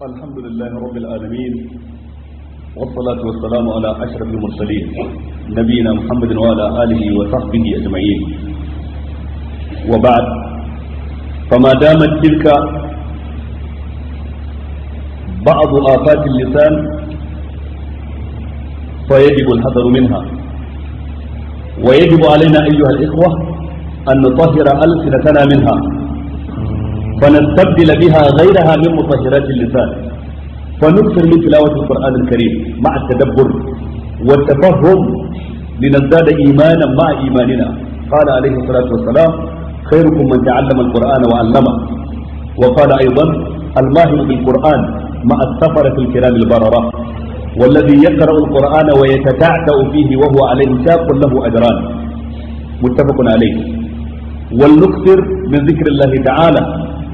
الحمد لله رب العالمين والصلاة والسلام على أشرف المرسلين نبينا محمد وعلى آله وصحبه أجمعين وبعد فما دامت تلك بعض آفات اللسان فيجب الحذر منها ويجب علينا أيها الإخوة أن نطهر ألسنتنا منها فنستبدل بها غيرها من مطهرات اللسان فنكثر من تلاوة القرآن الكريم مع التدبر والتفهم لنزداد إيمانا مع إيماننا قال عليه الصلاة والسلام خيركم من تعلم القرآن وعلمه وقال أيضا الماهر بالقرآن مع السفرة الكرام البررة والذي يقرأ القرآن ويتتعتأ فيه وهو عليه شاق له أجران متفق عليه ولنكثر من ذكر الله تعالى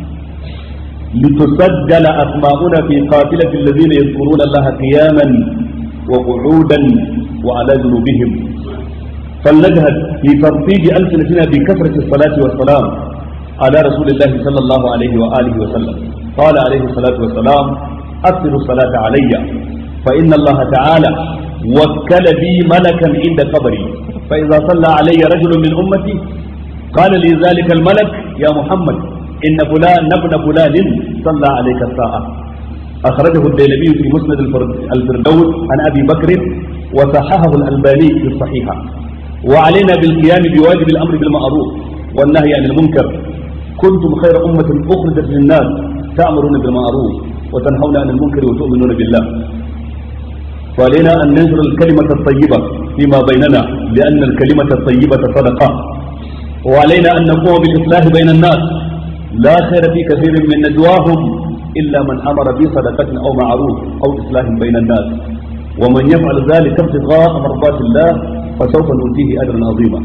لتسجل أسماؤنا في قافلة الذين يذكرون الله قياما وقعودا وعلى جنوبهم فلنجهد في ترتيب ألسنتنا بكثرة الصلاة والسلام على رسول الله صلى الله عليه وآله وسلم قال عليه الصلاة والسلام أكثر الصلاة علي فإن الله تعالى وكل بي ملكا عند قبري فإذا صلى علي رجل من أمتي قال لي ذلك الملك يا محمد إن فلان ابن فلان صلى عليك الساعة أخرجه الديلمي في مسند الفردوس عن أبي بكر وصححه الألباني في الصحيحة وعلينا بالقيام بواجب الأمر بالمعروف والنهي عن المنكر كنتم خير أمة أخرجت للناس تأمرون بالمعروف وتنهون عن المنكر وتؤمنون بالله وعلينا أن ننشر الكلمة الطيبة فيما بيننا لأن الكلمة الطيبة صدقة وعلينا أن نقوم بالإصلاح بين الناس لا خير في كثير من نجواهم إلا من أمر بصدقة أو معروف أو إصلاح بين الناس ومن يفعل ذلك ابتغاء مرضات الله فسوف نؤتيه أجرا عظيما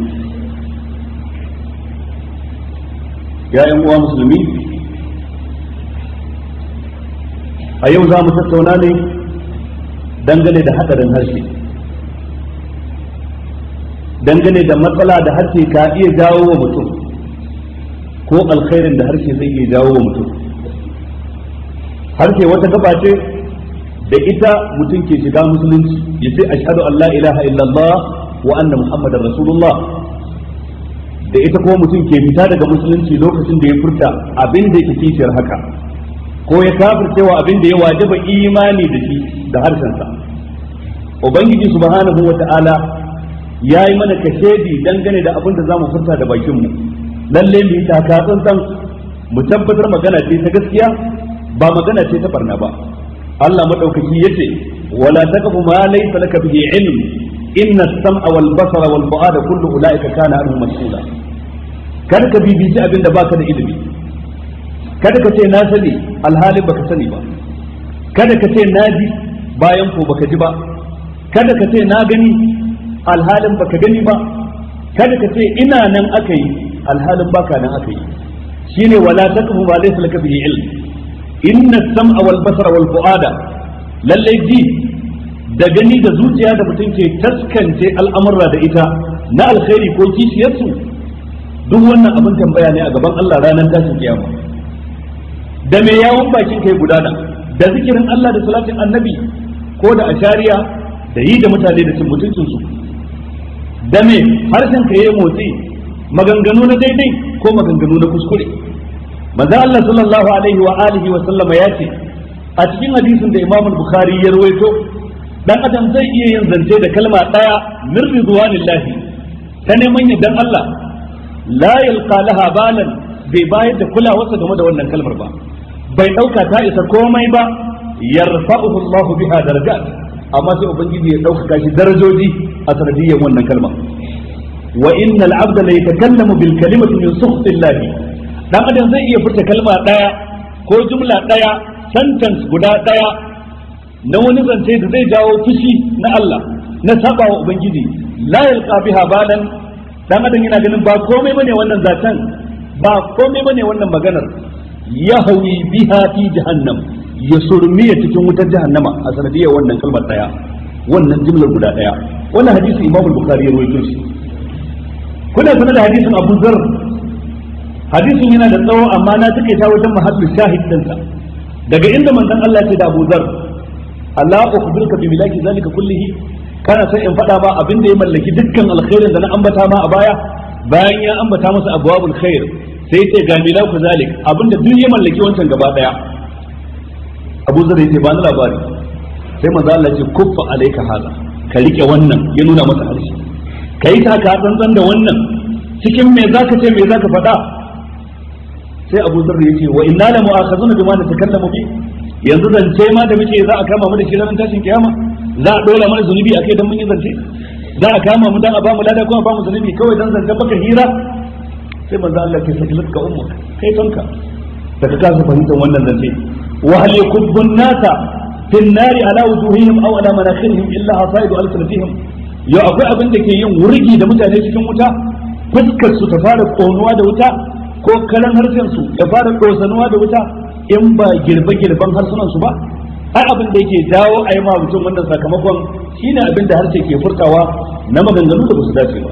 يا أيها المسلمين أيوة za mu tattauna ne dangane da hadarin harshe dangane da matsala da harshe ka iya jawo wa mutum ko alkhairin da harshe zai iya jawo wa mutum harshe wata gaba ce da ita mutum ke shiga musulunci ya ce ashhadu an la ilaha illallah wa anna muhammadar rasulullah da ita kuma mutum ke fita daga musulunci lokacin da ya furta abin da yake kishiyar haka ko ya kafircewa abin da ya wajaba imani da shi da harshensa ubangiji subhanahu wa ta'ala ya yi mana kashedi dangane da abin da za mu furta da bakinmu lalle mu yi taka tsantsan mu tabbatar magana ce ta gaskiya ba magana ce ta barna ba Allah madaukaki yace wala taqfu ma laysa laka bihi ilm inna as-sam'a wal basara wal fu'ada kullu ulaika kana anhu mas'ula kada ka bibici abinda baka da ilimi kada ka ce na sani alhalin baka sani ba kada ka ce na ji bayan ko baka ji ba kada ka ce na gani alhalin baka gani ba kada ka ce ina nan aka yi alhalin baka nan aka yi shine wala taqfu ma laysa laka bihi ilm inna sam'a wal basara wal fuada lalle ji da gani da zuciya da mutum ke taskance al'amurra da ita na alkhairi ko kishiyarsu duk wannan abin tambaya ne a gaban Allah ranar tashin kiyama da me yawon bakin kai gudana da zikirin Allah da salatin annabi ko da ashariya da yi da mutane da cin mutuncinsu da me harshen ka yayi motsi maganganu na daidai ko maganganu na kuskure manzo Allah sallallahu alaihi wa alihi wa sallama ya ce a cikin hadisin da Imam Bukhari ya rawaito dan adam zai iya yin zance da kalma daya min ridwanillahi ta neman yardan Allah la yalqa laha balan bai bayar da kulawarsa game da wannan kalmar ba bai dauka ta isa komai ba yarfa'uhu Allah biha darajat amma sai ubangiji ya dauka shi darajoji a sanadiyyar wannan kalma wa innal abda la yatakallamu bil kalimati min sukhtillahi dan adam zai iya furta kalma daya ko jumla daya sentence guda daya na wani zance da zai jawo fushi na Allah na saba wa ubangiji la yalqa biha balan dan adam yana ganin ba komai bane wannan zaton ba komai bane wannan maganar ya hawi biha fi jahannam ya surmiya cikin wutar jahannama a sanadiyar wannan kalmar daya wannan jimlar guda daya wannan hadisi imamu bukhari ya rawaito shi kuna sanar da hadisin abu zar hadisin yana da tsawo amma na take ta wajen mahallin shahid dinsa daga inda manzon Allah ya ce da Abu Zar Allah ukhbiruka bi milaki zalika kullihi kana sai in faɗa ma abin da ya mallaki dukkan alkhairin da na ambata ma a baya bayan ya ambata masa abwabul khair sai ce ga milaku zalik abin da duk ya mallaki wancan gaba daya Abu Zar yace ba ni labari sai manzo Allah ya ce kuffa alayka hada ka rike wannan ya nuna masa harshe kai ta ka tsantsan da wannan cikin me zaka ce me zaka faɗa sai Abu Zar yace wa inna la mu'akhazuna bima natakallamu bi yanzu zance ma da muke za a kama mu da shi ranar tashin kiyama za a dora mana zunubi akai dan mun yi zance za a kama mu dan a bamu lada kuma ba mu zunubi kawai dan zance baka hira sai manzo Allah ke sakilat ka ummu kai tonka da ka kasa fahimtar wannan zance wa hal yakubbu nasa fi an-nari ala wujuhihim aw ala manakhirihim illa hasaidu alsanatihim yau akwai abin da ke yin wurgi da mutane cikin wuta fuskar su ta fara konuwa da wuta ko karan harshen su ya fara dosanuwa da wuta in ba girbe girban harsunan su ba ai abin da yake jawo a yi ma mutum wannan sakamakon shine abin da harshe ke furtawa na maganganu da ba su dace ba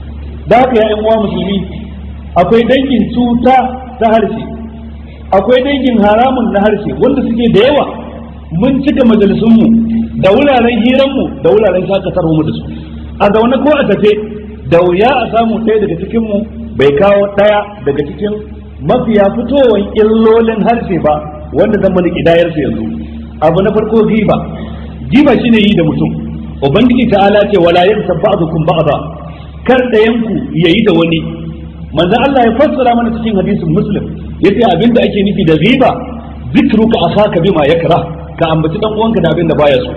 da haka ya uwa musulmi akwai dangin cuta ta harshe akwai dangin haramun na harshe wanda suke da yawa mun cika majalisunmu da wuraren hiranmu da wuraren shakatarwa da su a zaune ko a tafe da wuya a samu ɗaya daga cikinmu bai kawo ɗaya daga cikin mafiya fitowar illolin harshe ba wanda zan mana kidayar yanzu abu na farko giba giba shine yi da mutum ubangiji ta'ala ce wala yaghtab ba'dukum ba'da kar dayanku yayi da wani manzo Allah ya fassara mana cikin hadisin muslim yace abinda ake nufi da giba zikruka akhaka bima yakra ka ambaci dan uwanka da abinda baya so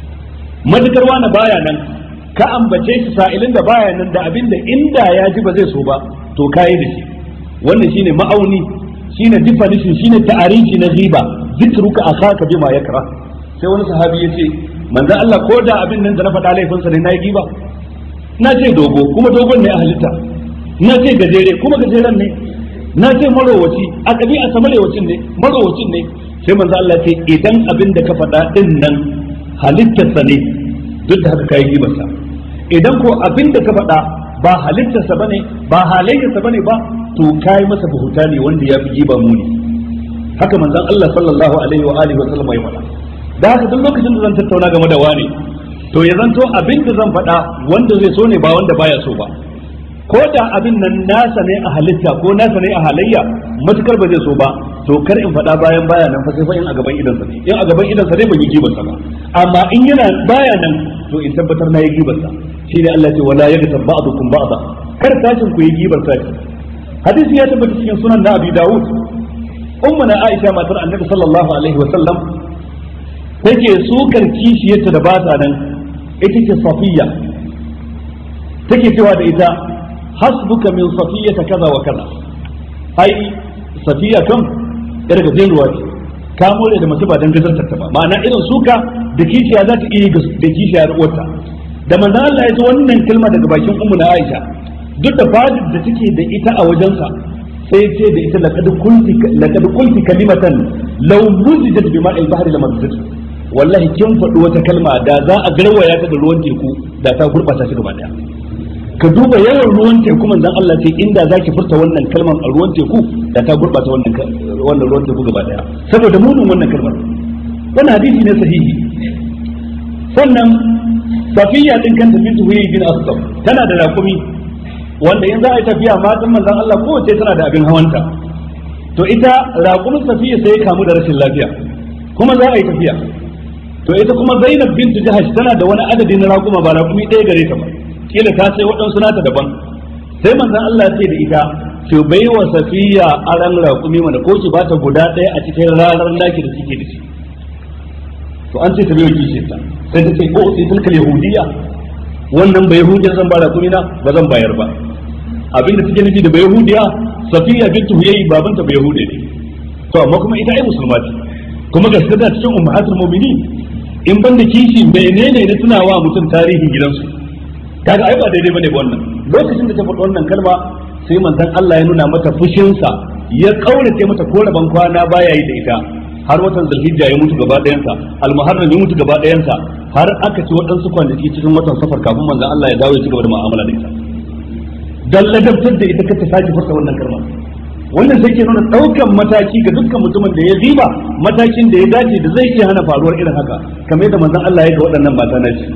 madukar wani baya nan ka ambace shi sa'ilin da baya nan da abinda inda ya ji ba zai so ba to kayi da shi wannan shine ma'auni shine definition shine ta'arifi na ghiba zikruka akhaka bima yakra sai wani sahabi yace manzo Allah ko da abin nan da na faɗa laifinsa ne na yi giba na ce dogo kuma dogon ne a halitta na ce gajere kuma gajeren ne na ce marowaci a ɗabi'a sa marowacin ne marowacin ne sai manzo Allah ce idan abin da ka faɗa din nan halittarsa ne duk da haka kai gibarsa idan ko abin da ka faɗa ba halittarsa bane ba halayyarsa bane ba to kai masa buhuta ne wanda ya fi giba muni haka manzon Allah sallallahu alaihi wa alihi wa sallam ya faɗa da haka duk lokacin da zan tattauna game da wani to ya zanto abin da zan faɗa wanda zai so ne ba wanda baya so ba ko da abin nan nasa ne a halitta ko nasa ne a halayya matukar ba zai so ba to kar in faɗa bayan baya nan fa sai fa in a gaban idansa ne in a gaban idansa ne ban yi gibarsa ba amma in yana baya nan to in tabbatar na yi gibarsa shine Allah ce wala yaghtab ba'dukum ba'da kar tashin ku yi gibar sashi hadisi ya tabbata cikin sunan na Abi Dawud ummu na Aisha matar Annabi sallallahu alaihi wa sallam take sukar kishiyarta da bata nan ita ce Safiya take cewa da ita hasbuka min safiyata kaza wa kaza ai safiya kan yar gajin ruwa ce ka more da mace ba dan gazartar ta ba ma'ana irin suka da kishiya za ta iya da kishiya da uwarta da manzon Allah ya ji wannan kalma daga bakin ummu na Aisha duk da fadin da take da ita a wajensa sai ce da ita laqad qulti laqad qulti kalimatan law muzijat bima'il bahri lamazijat wallahi kin faɗi wata kalma da za a garwaya ta da ruwan teku da ta gurɓata shi gaba daya ka duba yawan ruwan teku manzon Allah ce inda zaki furta wannan kalmar a ruwan teku da ta gurbata wannan wannan ruwan teku gaba daya saboda munin wannan kalmar wannan hadisi ne sahihi sannan safiya din kanta bintu huyi bin asqam tana da rakumi wanda in za a yi tafiya matan manzon Allah kowace tana da abin hawanta to ita rakumin safiya sai ya kamu da rashin lafiya kuma za a yi tafiya to ita kuma Zainab bintu Jahash tana da wani adadi na rakuma ba rakumi ɗaya gare ta ba kila ta sai waɗansu nata daban sai manzon Allah ya ce da ita ki bai wa safiya aran raƙumi mana ko ki bata guda ɗaya a cikin ranar naki da kike da shi to an ce ta bai wa kishin ta sai ta ce ko sai tilkal yahudiya wannan bai yahudiya zan ba raƙumi na ba zan bayar ba abinda take nufi da bai yahudiya safiya bintu huyayi babanta bai yahudiya ne to amma kuma ita ai musulma ce kuma gaskiya ta cikin ummahatul mu'minin in ban da kishi menene ne tunawa mutum tarihin gidansu kaga ai ba daidai bane wannan lokacin da ta faɗi wannan kalma sai manzon Allah ya nuna mata fushinsa ya kaurace mata koraban kwana baya yi da ita har watan zulhijja ya mutu gaba ɗayansa almuharram ya mutu gaba ɗayansa har aka ci waɗansu kwanaki cikin watan safar kafin manzon Allah ya dawo ya ci gaba da mu'amala da ita dan ladabtar da ita kace sake furta wannan kalma wannan sai ke nuna ɗaukan mataki ga dukkan mutumin da ya riba matakin da ya dace da zai iya hana faruwar irin haka kamar yadda manzon Allah ya ga waɗannan mata na shi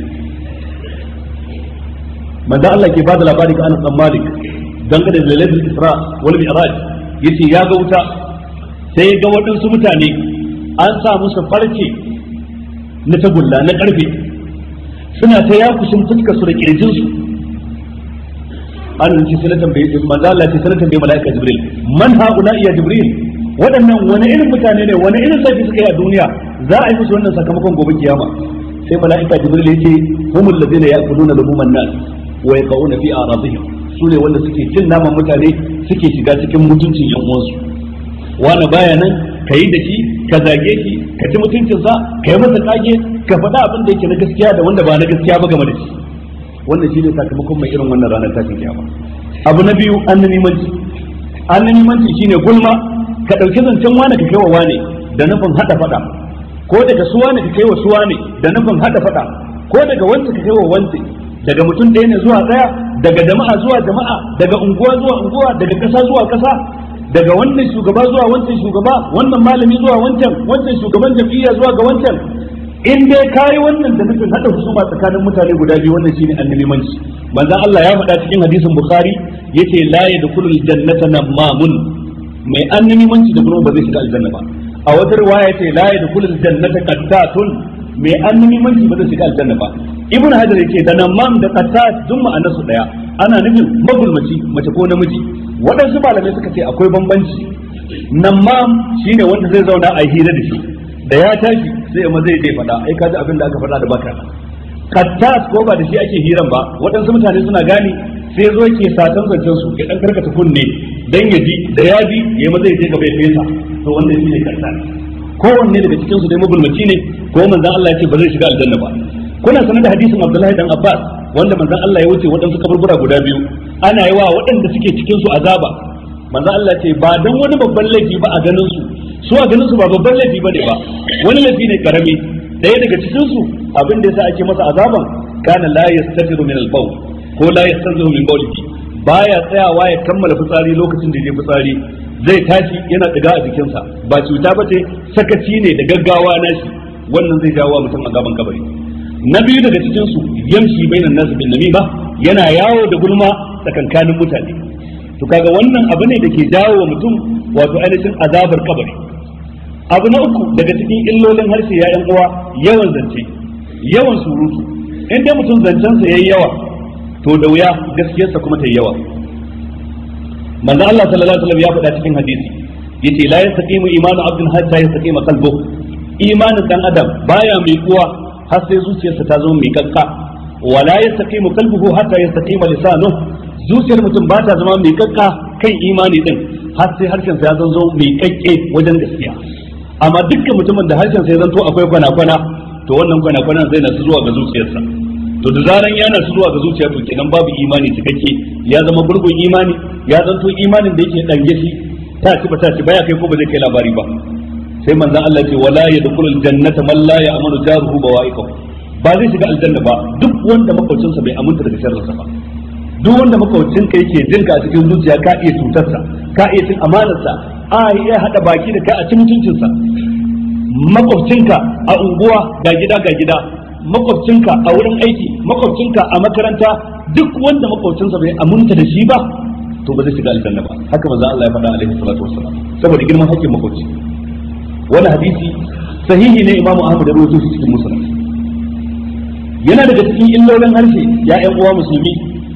manzon Allah ke bada labari ga Anas bin Malik dangane da lailatul Isra wal Mi'raj yace ya ga wuta sai ga waɗansu mutane an sa musu farce na tagulla na ƙarfe suna ta yakushin fuskar su da kirjin su an ce sai na tambaye manzo Allah ce sai na tambaye malaika Jibril man haula ya Jibril waɗannan wani irin mutane ne wani irin laifi suka yi a duniya za a yi musu wannan sakamakon gobe kiyama sai malaika Jibril ya ce humul ladina ya'kuluna lubuman nas wa yaqauna fi a'radihim su ne wanda suke cin naman mutane suke shiga cikin mutuncin yan uwansu wani baya nan ka yi da shi ka zage shi ka ci mutuncinsa ka yi masa kage ka faɗa abin da yake na gaskiya da wanda ba na gaskiya ba game da shi wannan shine sakamakon mai irin wannan ranar tashin kiyama abu na biyu annanimanci annanimanci shine gulma ka ɗauki zancen wane ka kai wa wane da nufin haɗa faɗa ko daga suwa ne ka kai wa suwa ne da nufin haɗa faɗa ko daga wanda ka kai wa wanda daga mutum ɗaya ne zuwa ɗaya daga jama'a zuwa jama'a daga unguwa zuwa unguwa daga ƙasa zuwa ƙasa daga wannan shugaba zuwa wancan shugaba wannan malami zuwa wancan wancan shugaban jam'iyya zuwa ga wancan in dai kayi wannan da nufin hada husuma tsakanin mutane guda biyu wannan shine annabimanci manzon Allah ya faɗa cikin hadisin bukhari yace la yadkhulul jannata namamun mai annabimanci da kuma ba zai shiga aljanna ba a wata riwaya yace la yadkhulul jannata qattatun mai annabimanci ba zai shiga aljanna ba ibn hajar yace da namam da qattat duk ma'anarsu daya ana nufin magulmaci mace ko namiji waɗansu malamai suka ce akwai bambanci namam shine wanda zai zauna a hira da shi da ya tashi sai ma zai dai faɗa ai kaji abin da aka faɗa da baka kattas ko ba da shi ake hiran ba waɗansu mutane suna gane sai zo ke satan zancen su ya dan karkata kunne dan ya ji da ya ji ya ma zai je gaba ya fesa to wannan shine kattas kowanne daga cikin su dai magulmaci ne ko manzon Allah ya ce ba zai shiga aljanna ba kuna sanar da hadisin Abdullahi dan Abbas wanda manzon Allah ya wuce waɗansu kaburbura guda biyu ana yi wa waɗanda suke cikin su azaba manzon Allah ce ba dan wani babban laifi ba a ganin su su a ganin su ba babban laifi bane ba wani laifi ne karami daya daga cikin su abin da yasa ake masa azaban kana la yastatiru min al-bawl ko la yastanzihu min bawlihi baya tsayawa ya kammala fitsari lokacin da ya fitsari zai tashi yana diga a jikinsa ba cuta ba ce sakaci ne da gaggawa nashi wannan zai jawo mutum azaban kabari na biyu daga cikin su yamshi bainan nasu bin namima yana yawo da gulma tsakankanin mutane to kaga wannan abu ne da ke jawo wa mutum wato ainihin azabar kabari abu na uku daga cikin illolin harshe ya uwa yawan zance yawan surutu in dai mutum zancensa yayi yawa to da wuya gaskiyarsa kuma ta yi yawa manzo Allah sallallahu alaihi wasallam ya faɗa cikin hadisi yace la yastaqimu imanu abdin hatta yastaqima qalbu imanin dan adam baya mai kuwa har sai zuciyarsa ta zama mai kakka wala yastaqimu qalbuhu hatta yastaqima lisanuhu zuciyar mutum ba ta zama mai kakka kan imani din har sai harshen sa ya zanzo mai kakke wajen gaskiya amma dukkan mutumin da harshen sa ya zanto akwai kwana-kwana to wannan kwana-kwana zai nasu zuwa ga zuciyarsa to da zaran ya nasu zuwa ga zuciya to kenan babu imani cikakke ya zama gurgun imani ya zanto imanin da yake dange shi ta ci ba ta ci baya kai ko ba zai kai labari ba sai manzon Allah ce wala yadkhulul jannata man la ya'manu jaruhu bawa'iqahu ba zai shiga aljanna ba duk wanda makwabcinsa bai aminta daga sharrinsa ba duk wanda makwabcin ka yake jinka a cikin zuciya ka iya cutarsa ka iya cin amanarsa a iya hada baki da kai a cin mutuncinsa makwabcinka a unguwa ga gida ga gida makwabcinka a wurin aiki makwabcinka a makaranta duk wanda makwabcinsa bai aminta da shi ba to ba zai shiga aljanna ba haka manzo Allah ya faɗa alaihi salatu wassalam saboda girman hakkin makwabci wani hadisi sahihi ne imamu ahmad ya rawaito shi cikin musnad yana daga cikin illolin harshe ya ƴan uwa musulmi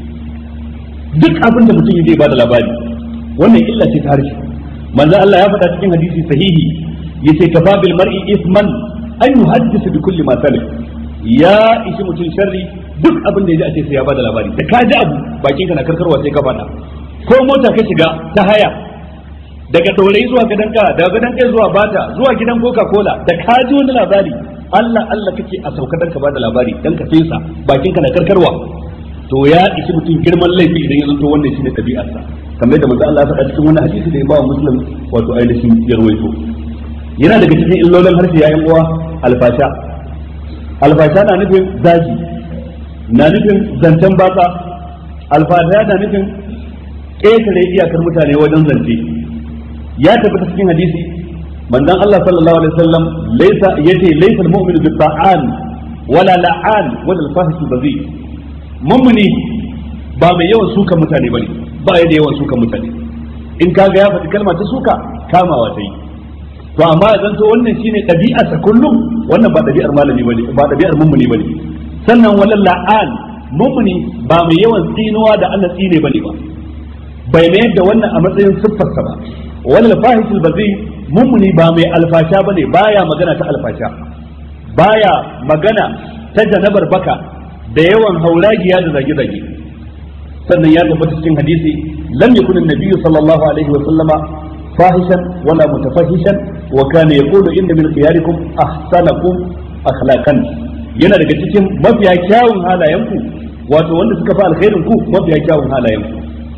duk abin da mutum zai bada labari wannan illa ce ta harshe manzo Allah ya faɗa cikin hadisi sahihi yace kafa bil mar'i isman an yuhaddisa bi kulli ma salif ya ishi mutum sharri duk abin da ya ji a ce sai ya bada labari da ka ji abu bakin ka na karkarwa sai ka faɗa ko mota ka shiga ta haya daga ɗorayi zuwa gadon ka daga gadon kai zuwa bata zuwa gidan coca cola da ka ji wani labari Allah Allah kake a sauka dan ka bada labari dan ka fesa bakin ka na karkarwa to ya ishi mutum girman laifi idan ya zanto wannan shine tabi'arsa kamar yadda manzo Allah ya faɗa cikin wannan hadisi da Imam Muslim wato ainihin ya rawaito yana daga cikin illolin harshe yayin uwa alfasha alfasha na nufin zagi na nufin zancen batsa alfasha na nufin ƙetare iyakar mutane wajen zance ya tabbata cikin hadisi manzon Allah sallallahu alaihi wasallam laysa yace laysa al-mu'minu bi ta'an wala la'an wala al-fahish bazi mummuni ba mai yawan suka mutane bane ba ya da yawan suka mutane in kaga ya faɗi kalma ta suka kamawa ta yi to amma ya zanto wannan shine ɗabi'arsa kullum wannan ba ɗabi'ar malami bane ba ɗabi'ar mummuni bane sannan wala la'an mummuni ba mai yawan tsinuwa da Allah tsine bane ba bai mayar da wannan a matsayin siffarsa ba wala fahishul bazi mummuni ba mai alfasha bane baya magana ta alfasha baya magana ta janabar baka da yawan hauragiya da zage-zage sannan ya tabbata cikin hadisi lam yakun an-nabiyyu sallallahu alaihi wa sallama fahishan wala mutafahishan wa kana yaqulu inna min khiyarikum ahsanakum akhlaqan yana daga cikin mafiya kyawun halayenku wato wanda suka fi alkhairin ku mafiya kyawun halayenku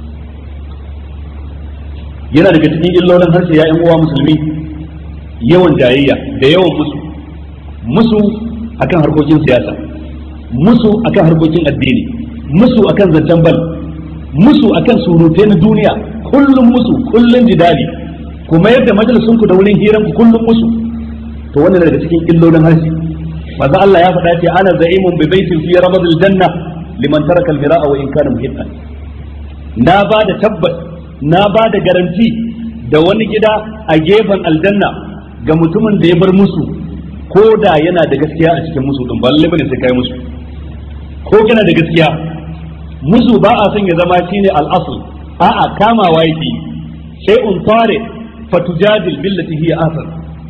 yana daga cikin illolin harshe ya uwa musulmi yawan jayayya da yawan musu musu akan harkokin siyasa musu akan harkokin addini musu akan zancen bal musu akan surutai na duniya kullum musu kullum jidali kuma yadda majalisun ku da wurin hiran ku kullum musu to wannan daga cikin illolin harshe maza Allah ya faɗa ce ana za'imun bi baitin fi rabadil janna liman taraka al-mira'a wa in kana muhiqqan na ba da tabbas na ba da garanti da wani gida a gefen aljanna ga mutumin da ya bar musu ko da yana da gaskiya a cikin musu din ba lalle bane sai kai musu ko kana da gaskiya musu ba a son ya zama shine al-asl a'a kamawa yake shay'un tare fatujadil billati hiya ahsan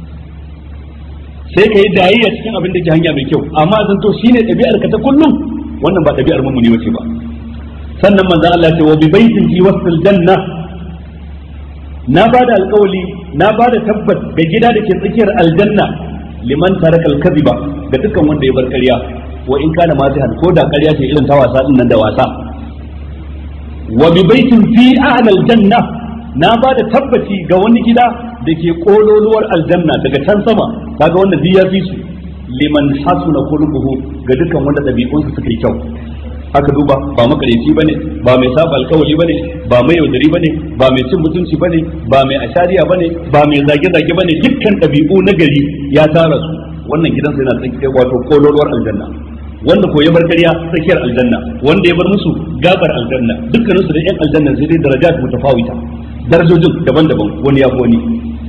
sai kai dayayya cikin abin da ke hanya mai kyau amma zan to shine ɗabi'ar ka ta kullum wannan ba ɗabi'ar mummuni wace ba sannan manzo Allah ce wa bi baitin fi wasfil janna na bada alƙawali na bada tabbas ga gida da ke tsakiyar aljanna liman taraka al-kadhiba ga dukkan wanda ya bar ƙarya wa in kana mazihan ko da ƙarya ce irin ta wasa din nan da wasa wa bi baitin fi a'la aljanna na ba da tabbaci ga wani gida da ke kololuwar aljanna daga can sama kaga wanda duk ya fi su liman hasuna qulubuhu ga dukkan wanda dabi'unsa suka yi kyau aka duba ba makareci bane ba mai saba alkawali bane ba mai yaudari bane ba mai cin mutunci bane ba mai ashariya bane ba mai zage-zage bane dukkan ɗabi'u na gari ya tara su wannan gidansa yana tsakiyar wato kololuwar aljanna wanda ko ya bar ƙarya tsakiyar aljanna wanda ya bar musu gabar aljanna dukkanin su da yan aljanna sai dai darajat mutafawita darajojin daban-daban wani ya fi wani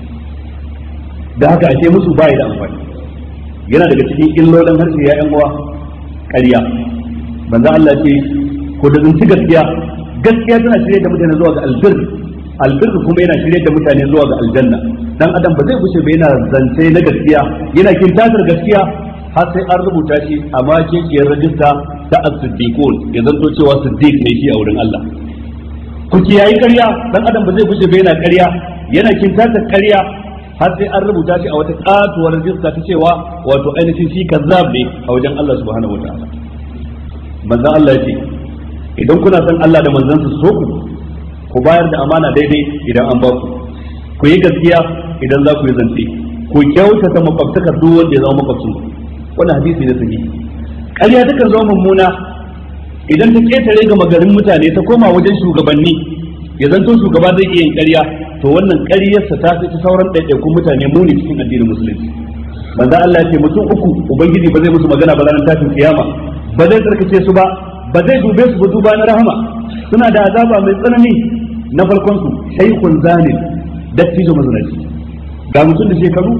da haka ashe musu bai da amfani yana daga cikin illolin harshe ya yan uwa ƙarya manzo Allah ce ko da zunci gaskiya gaskiya tana shirye da mutane zuwa ga albir albir kuma yana shirye da mutane zuwa ga aljanna dan adam ba zai bushe ba yana zance na gaskiya yana kintatar gaskiya har sai an rubuta shi a makekiyar rajista ta as-siddiqun ya zanto cewa siddiq ne shi a wurin Allah ku kiyayi ƙarya dan adam ba zai bushe ba yana ƙarya yana kintatar ƙarya har sai an rubuta shi a wata katuwar rajista ta cewa wato ainihin shi kazzab ne a wajen Allah subhanahu wataala manzon Allah ya ce idan kuna son Allah da manzansa su so ku ku bayar da amana daidai idan an ba ku ku yi gaskiya idan za ku yi zance ku kyautata makwabtakar duk wanda ya zama makwabcin ku wannan hadisi ne sahihi ƙarya takan zama mummuna idan ta ketare ga magarin mutane ta koma wajen shugabanni ya zanto shugaba zai iya yin ƙarya to wannan ƙaryarsa ta fi sauran ɗaiɗaikun mutane muni cikin addinin musulunci manzo Allah ya ce mutum uku ubangiji ba zai musu magana ba ranar tashin kiyama ba zai tsarkace su ba ba zai dube su ba duba na rahama suna da azaba mai tsanani na farkon su shaykhun zanin dattijo mazinaci ga mutum da shekaru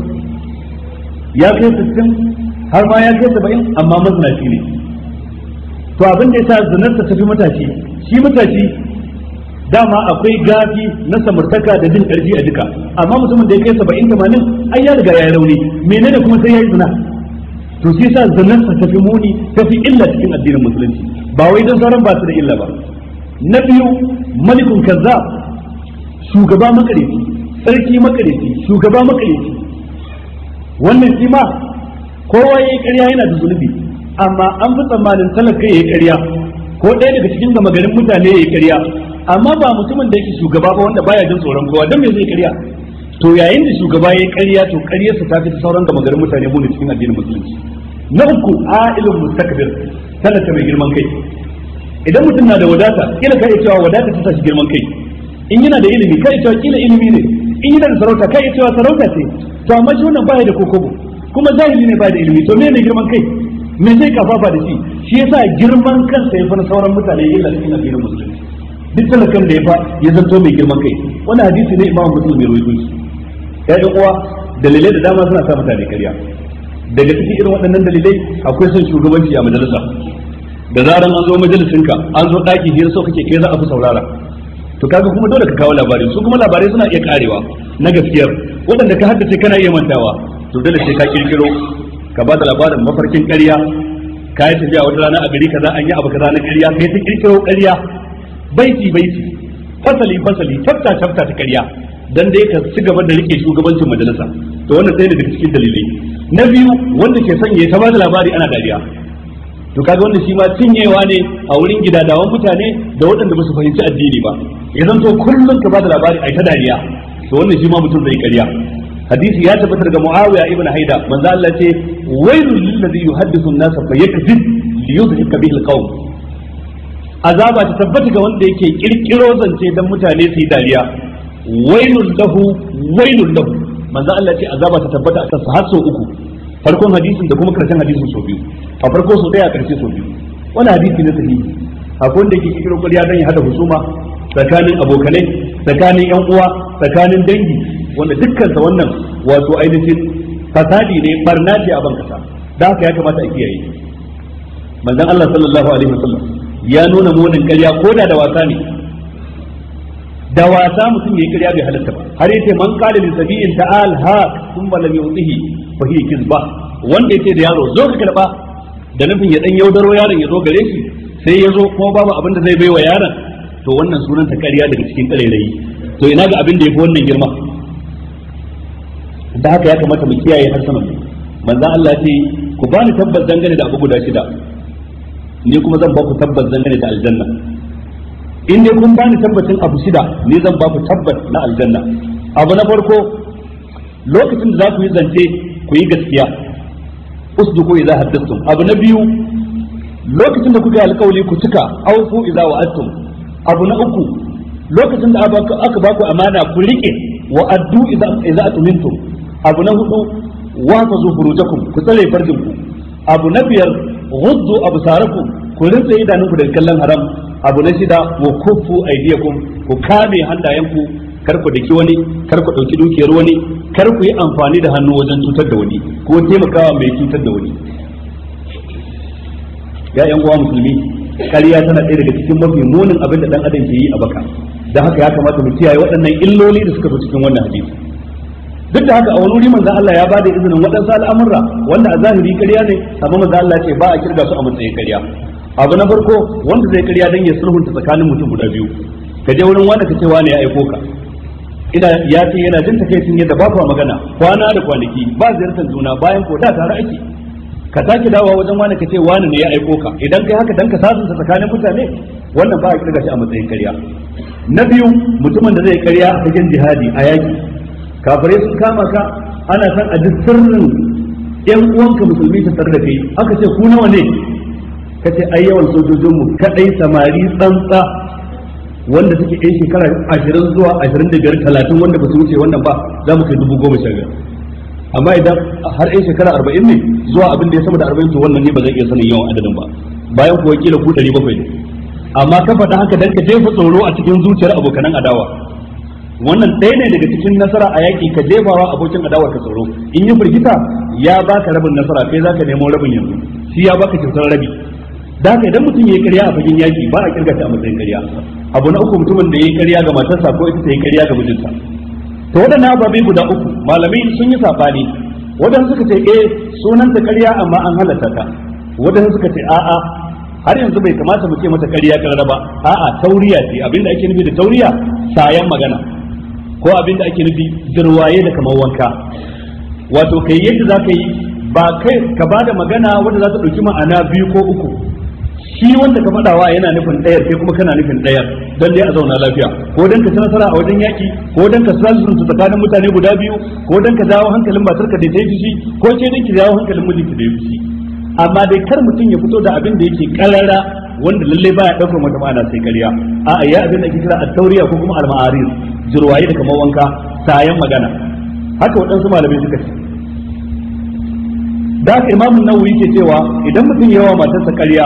ya kai sittin har ma ya kai saba'in amma mazinaci ne to abin da yasa zinarsa tafi matashi shi matashi dama akwai gafi na samartaka da jin karfi a jika amma mutumin da ya kai saba'in tamanin ai ya riga ya yi rauni menene kuma sai ya yi zina to shi yasa zinarsa tafi muni tafi illa cikin addinin musulunci ba wai don sauran ba su da illa ba na biyu malikun kaza shugaba makareci sarki makareci shugaba makareci wannan shi ma kowa yayi ƙarya yana da zunubi amma an fi tsammanin talaka yayi ƙarya ko ɗaya daga cikin gama garin mutane yayi ƙarya amma ba mutumin da yake shugaba ba wanda baya jin tsoron kowa dan me zai ƙarya to yayin da shugaba yayi ƙarya to ƙaryarsa ta fi sauran gama garin mutane mu cikin addinin musulunci na uku a'ilun mustakbir talaka mai girman kai idan mutum na da wadata kila kai cewa wadata ta tashi girman kai in yana da ilimi kai cewa kila ilimi ne in yana da sarauta kai ya cewa sarauta ce to amma shi wannan baya da kokobo kuma jahili ne ba da ilimi to me ne girman kai me zai kafafa da shi shi yasa girman kansa ya fara sauran mutane illa cikin addinin musulunci duk talakan da ya fa ya zanto mai girman kai wannan hadisi ne imamu muslim ya rawaito shi ya ɗan uwa dalilai da dama suna sa mutane ƙarya daga cikin irin waɗannan dalilai akwai son shugabanci a majalisa da zaran an zo majalisinka an zo ɗaki hira so kake kai za a fi saurara to kaga kuma dole ka kawo labarai su kuma labarai suna iya karewa na gaskiyar waɗanda ka haddace kana iya mantawa to dole sai ka kirkiro ka ba da labarin mafarkin ƙarya ka yi tafiya wata rana a gari kaza an yi abu kaza na ƙarya kai ta kirkiro ƙarya baiti baiti fasali fasali tafta tafta ta ƙarya dan dai ka ci gaba da rike shugabancin majalisa to wannan sai daga cikin dalilai na biyu wanda ke sanya ta ba da labari ana dariya to kaga wannan shi ma cinyewa ne a wurin gidadawan mutane da waɗanda ba su fahimci addini ba ya zanto kullum ka bada labari ai ta dariya to wannan shi ma mutum zai ƙarya hadisi ya tabbatar daga Muawiya ibn Haida manzo Allah ce wailul lil ladhi yuhaddithu an-nas fa yakzib li yudhika bihi al-qawm azaba ta tabbata ga wanda yake kirkiro zance dan mutane su yi dariya wailul lahu wailul lahu manzo Allah ce azaba ta tabbata akan sa har sau uku farkon hadisin da kuma karshen hadisin sau biyu a farko sau daya a karshe sau biyu wannan hadisi ne sahihi akwai wanda yake kirkiro ƙarya dan ya hada husuma tsakanin abokanai tsakanin yan uwa tsakanin dangi wanda dukkansa wannan wato ainihin fasadi ne barna ce a ban kasa da haka ya kamata a kiyaye manzon Allah sallallahu alaihi wasallam ya nuna munin ƙarya ko da da wasa ne da wasa mutum yayi ƙarya bai halatta ba har yace man qala li sabiin ta'al ha thumma lam yu'tihi fa hiya kizba wanda yace da yaro zo ka karba da nufin ya dan yaudaro yaron ya zo gare shi sai ya zo kuma babu abin da zai baiwa yaron to wannan sunan ta ƙarya daga cikin ƙarairayi to ina ga abin da yafi wannan girma da haka ya kamata mu kiyaye harsunan mu manzo Allah ce ku bani tabbas dangane da abu guda shida ni kuma zan ba ku tabbas dangane da aljanna in dai kun bani tabbacin abu shida ni zan ba ku tabbas na aljanna abu na farko lokacin da za ku yi zance ku yi gaskiya usduku idza haddathtum abu na biyu lokacin da kuka yi alkawali ku cika awfu idza wa'adtum abu na uku lokacin da aka ba ku amana ku rike wa addu idza idza atumintum abu na hudu wafazu furujakum ku tsare farjin ku abu na biyar ghuddu absarakum ku rinsa idanunku daga kallon haram abu na shida wa kuffu aydiyakum ku kame hannayenku kar ku daki wani kar ku dauki dukiyar wani kar ku yi amfani da hannu wajen cutar da wani ko taimakawa mai cutar da wani ya yan uwa musulmi ƙarya tana ɗaya daga cikin mafi munin abin da dan adam ke yi a baka dan haka ya kamata mu kiyaye waɗannan illoli da suka fi cikin wannan hadisi duk da haka a wani wuri manzon Allah ya bada izinin waɗansu al'amurra wanda a zahiri ƙarya ne amma manzon Allah ce ba a kirga su a matsayin ƙarya abu na farko wanda zai ƙarya dan ya sulhunta tsakanin mutum guda biyu ka je wurin wanda ka ce wani ya aiko ka ina ya ce yana jin takaicin yadda ba kuwa magana kwana da kwanaki ba ziyartar juna bayan ko da tare ake ka sake dawowa wajen wani ka ce wani ne ya aiko ka idan kai haka dan ka sasanta tsakanin mutane wannan ba a kirga shi a matsayin ƙarya na biyu mutumin da zai ƙarya a cikin jihadi a yaki kafirai sun kama ka ana san a duk sirrin yan uwanka musulmi su tare da kai aka ce ku nawa ne ka ce ai yawan sojojinmu kadai samari tsantsa wanda suke yan shekara ashirin zuwa ashirin da biyar talatin wanda ba su wuce wannan ba za mu kai dubu goma sha biyar amma idan har yan shekara arba'in ne zuwa abin da ya sama da arba'in to wannan ne ba zai iya sanin yawan adadin ba bayan kuwa kila ku ɗari bakwai ne amma ka faɗa haka dan ka jefa tsoro a cikin zuciyar abokanan adawa wannan ɗaya ne daga cikin nasara a yaƙi ka jefawa abokin adawar ka tsoro in yi firgita ya baka rabin nasara kai zaka nemo rabin yanzu shi ya baka kyautar rabi da haka idan mutum ya yi ƙarya a fagen yaƙi ba a kirga ta a matsayin ƙarya abu na uku mutumin da ya yi ƙarya ga matarsa ko ita ta yi ƙarya ga mijinta to waɗannan ababe guda uku malamai sun yi saɓani waɗansu suka ce eh sunanta ƙarya amma an halatta ta waɗansu suka ce a'a har yanzu bai kamata mu ce mata ƙarya ƙarara ba a'a tauriya ce abinda ake nufi da tauriya sayan magana ko abin da ake nufi jirwaye da kamar wanka wato kai yadda za ka yi ba kai ka ba da magana wanda za ta ɗauki ma'ana biyu ko uku shi wanda ka faɗawa yana nufin ɗayar kai kuma kana nufin ɗayar don dai a zauna lafiya ko dan ka ci nasara a wajen yaki ko dan ka sulhu tsakanin mutane guda biyu ko dan ka jawo hankalin matarka da ta yi fushi ko ke dan ki jawo hankalin mijinki da ya fushi amma dai kar mutum ya fito da abin da yake karara wanda lalle baya daukar wata ma'ana sai ƙarya a'a ya abin da ake kira at-tawriya ko kuma al-ma'arir jirwaye da kamar wanka sayan magana haka waɗansu malamai suka ce da haka imamun nawawi ke cewa idan mutum yawa matarsa ƙarya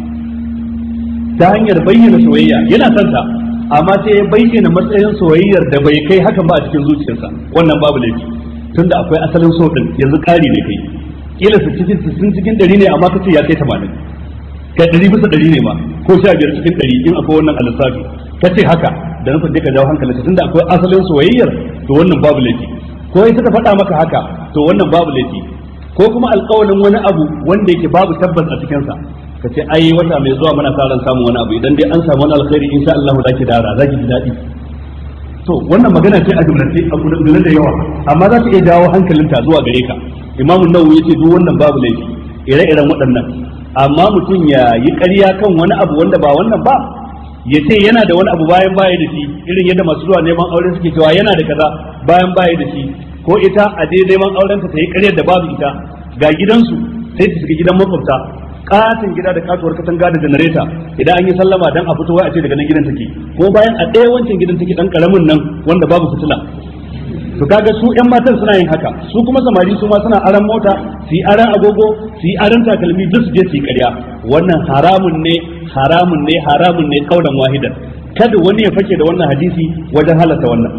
ta hanyar bayyana soyayya yana son ta amma sai ya bayyana matsayin soyayyar da bai kai hakan ba a cikin zuciyarsa wannan babu laifi tunda akwai asalin so din yanzu ƙari ne kai kila su cikin sun cikin ɗari ne amma kace ya kai tamanin ka ɗari bisa ɗari ne ma ko sha biyar cikin ɗari in akwai wannan alisafi ka ce haka da nufin dai ka jawo hankalinka tunda akwai asalin soyayyar to wannan babu laifi ko ita ta faɗa maka haka to wannan babu laifi ko kuma alƙawalin wani abu wanda yake babu tabbas a cikinsa ka ce ai wata mai zuwa muna sa ran samun wani abu idan dai an samu wani alkhairi insha Allah zaki dara zaki ji daɗi to wannan magana ce a jumlace a gudunar da yawa amma za ta iya jawo hankalinta zuwa gare ka imamu nawawi yace duk wannan babu laifi ire-iren waɗannan amma mutum ya yi ƙarya kan wani abu wanda ba wannan ba ya ce yana da wani abu bayan baya da shi irin yadda masu zuwa neman aure suke cewa yana da kaza bayan baya da shi ko ita a je neman auren ta yi ƙaryar da babu ita ga gidansu sai ta shiga gidan makwabta katin gida da katuwar katanga da janareta idan an yi sallama dan a fito wai a ce daga nan gidan take ko bayan a ɗaya wancan gidan take dan karamin nan wanda babu fitila to kaga su yan matan suna yin haka su kuma samari su ma suna aran mota su yi aran agogo su yi aran takalmi duk su je su yi ƙarya wannan haramun ne haramun ne haramun ne kaulan wahidan kada wani ya fake da wannan hadisi wajen halatta wannan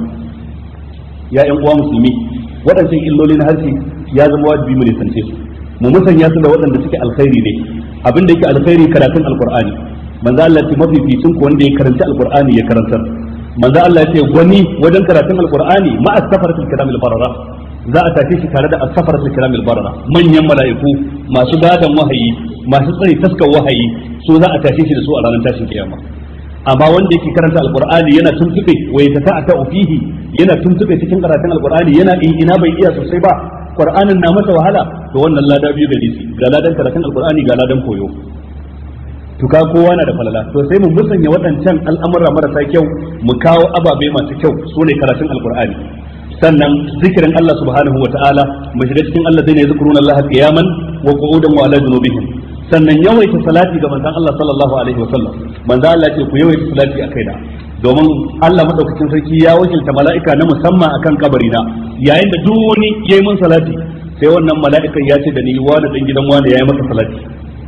ya yan uwa musulmi waɗancan illoli na harshe ya zama wajibi mu nisance su mu musanya su da waɗanda suke alkhairi ne abin da yake alkhairi karatun alqur'ani manzo Allah ce mafificin ku wanda ya karanta alqur'ani ya karantar manzo Allah ce gwani wajen karatun alqur'ani ma as-safaratul kiramil barara za a tafi shi tare da as-safaratul kiramil barara manyan mala'iku masu gadan wahayi masu tsare taskar wahayi su za a tafi shi da su a ranar tashin kiyama amma wanda yake karanta alqur'ani yana tuntube wa yata'ata fihi yana tuntube cikin karatun alqur'ani yana ina bai iya sosai ba qur'anin na masa wahala to wannan lada biyu gare shi ga ladan karatun alqur'ani ga ladan koyo to ka kowa na da falala to sai mu musanya waɗancan al'amura marasa kyau mu kawo ababe masu kyau su ne karatun alqur'ani sannan zikirin Allah subhanahu wata'ala mu shiga cikin Allah zai ne zikruna Allah qiyaman wa qu'udan wa ala junubihim sannan yawaita salati ga manzon Allah sallallahu alaihi wasallam manzon Allah ce ku yawaita salati a kaina domin Allah madaukakin sarki ya wakilta mala'ika na musamman akan kabarina yayin da duk wani yayi mun salati sai wannan mala'ikan ya ce da ni wani dan gidan wani yayi maka salati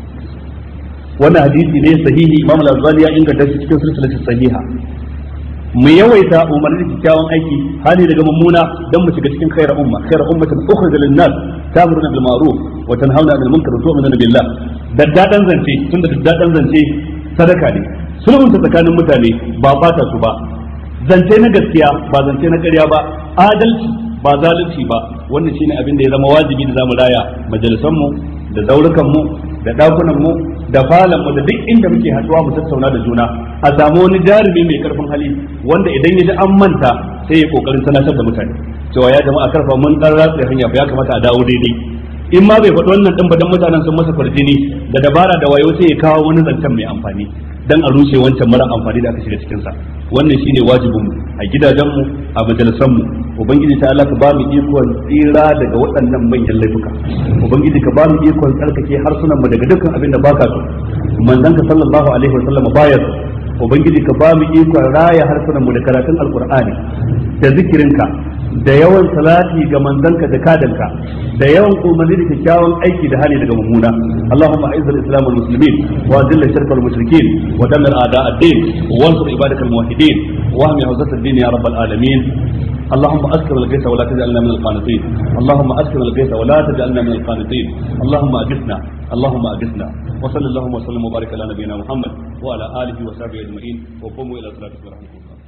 wannan hadisi ne sahihi Imam Al-Albani ya inganta shi cikin silsilatu sahiha mu yawaita umarni da kyakkyawan aiki hali daga mummuna dan mu shiga cikin khairar umma khairar ummatin ukhrij lin nas ta'muruna bil ma'ruf wa tanhauna 'anil munkar wa tu'minuna billah daddadan zance tunda daddadan zance sadaka ne sulhunta tsakanin mutane ba bata su ba zance na gaskiya ba zance na ƙarya ba adalci ba zalunci ba wannan shine abin da ya zama wajibi da zamu raya majalisan mu da zaurukan mu da dakunan mu da falon mu da duk inda muke haɗuwa mu tattauna da juna a samu wani jarumi mai karfin hali wanda idan ya ji an manta sai ya kokarin sanatar da mutane cewa ya jama'a karfa mun dan ratsa hanya fa ya kamata a dawo daidai in ma bai faɗi wannan din ba dan mutanen sun masa farjini da dabara da wayo sai ya kawo wani zancen mai amfani dan a rushe wancan mara amfani da aka shiga cikin sa wannan shine wajibin mu a gidajen mu a majalisan mu ubangiji ta Allah ka ba mu ikon tsira daga waɗannan manyan laifuka ubangiji ka ba mu ikon tsarkake harsunan mu daga dukkan abin da baka so manzon ka sallallahu alaihi wa sallam baya so ubangiji ka ba mu ikon raya harsunan mu da karatun alqur'ani da zikirinka da yawan salati ga manzanka da kadanka da yawan umarni da kyakkyawan aiki da hali daga mummuna Allahumma a'izzal islam wal muslimin wa adilla shirka wal mushrikin wa dammir a'da ad-din wa ansur ibadakal muwahhidin wa ahmi hawzat ad-din ya rabbal alamin اللهم اسكن الغيث ولا تجعلنا من القانطين اللهم اسكن الغيث ولا تجعلنا من القانطين اللهم اجثنا اللهم اجثنا وصلى اللهم وسلم وبارك على نبينا محمد وعلى اله وصحبه اجمعين وقوموا الى صلاتكم ورحمه الله